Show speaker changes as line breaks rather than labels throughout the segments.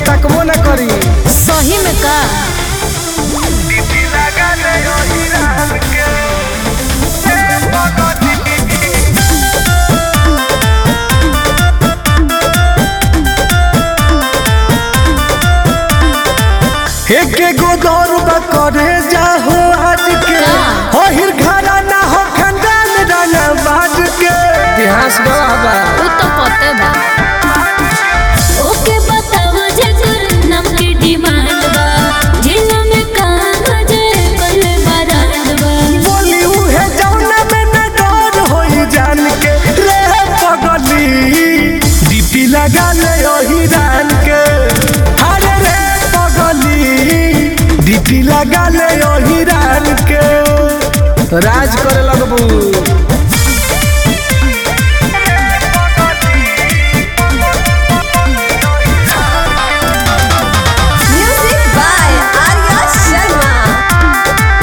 तकबो न करी
सही में का
एक एगो दौर बा करे जाहो आज के
का?
हो हिर घरा ना हो खंडान राना बाज के इतिहास गवाह बा
उ तो पते बा
ओके बताओ जेकर नाम के डिमांड बा जिला में कहाँ जे कइले बारात बा
बोली उहे जौना में न डर होई जान के रे पगली डीपी लगा ले ओही रान के अरे रे पगली डीपी लगा ले ओही रान के राज करे लगबू
Music by Arya Sharma.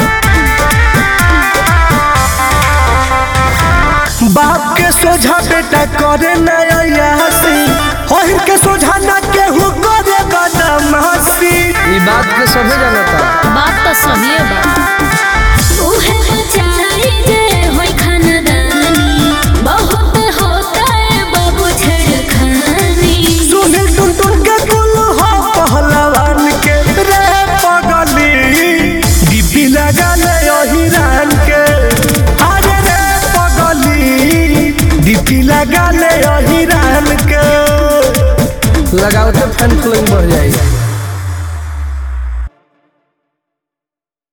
बाप के सोझा बेटा करे नयासी होहिर के सोझा ना केहू करे बदमाशी ई बात के सभी जानता
बात तो सही बा
उहे बचाई जे होई खानदानी बहुत होता है बाबू छेड़खानी
सुनील टुन टुन के कुल हो पहलवान के रे पगली डीपी लगा ले ओही रान के अरे रे पगली डीपी लगा ले ओही रान के लगाओ तो फैन फॉलोइंग बढ़ जाएगी